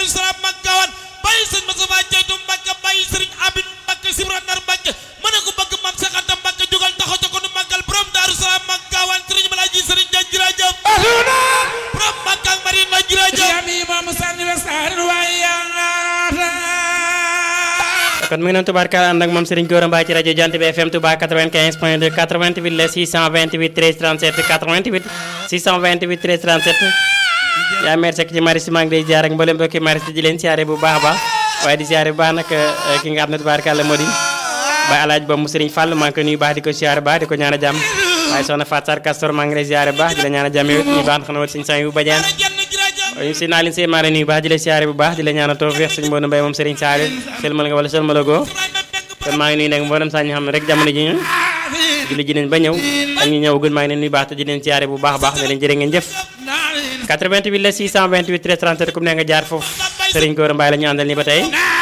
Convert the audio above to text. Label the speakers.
Speaker 1: Salaam mag gawan bàyyi sëñ Moustapha Jeytu Mbàkke bàyyi sëriñ Abin Mbàkke Sibra Ndar Mbàkke mën na ko bëgg mam Seexanta Mbàkke jugal taxaw ca ko nu màggal borom Daaru Salaam mag gawan sëriñ Malaaji sëriñ Jaan jërëjëf borom Mbàkke ak Marina jërëjëf
Speaker 2: kon mu ngi noonu tubaarkaal ànd ak moom Serigne Gora Mbaye ci rajo Jant bi FM Touba 95 point 2 88 la 628 13 37 88 628 13 37 yaa meer sekk ci maris maa ngi lay ziar ak mboolem mbokki maris di leen siyaare bu baax a baax waaye di siyaare bu baax nag ki nga xam ne tubaarkaal moo di Baye Alaaj ba mu Serigne Fall maa ngi ko nuyu baax di ko siyaare baax di ko ñaan a jàmm waaye soxna Fatou Sarr Castor maa ngi lay ziare bu baax di la ñaan a jàmm yow ñu baax xanaa wala suñu sang yu bajaan waaye si naa leen see maa nuyu baax di la siyaare bu baax di la ñaan a tawfeex suñu mboonu mbay moom Serigne Saliou sëlmal nga wala sëlmal goo kon maa ngi nuyu nag mboolem saa ñu xam ne rek jamono ji ñu julli ji nañ ba ñëw ak ñu ñëw gën maa ngi leen nuyu baax te di leen siyaare bu baax a baax ne leen jërë ngeen jëf 88 la 628 13 37 comme ne nga jaar foofu Serigne Gora Mbaye la ñu àndal ni ba tey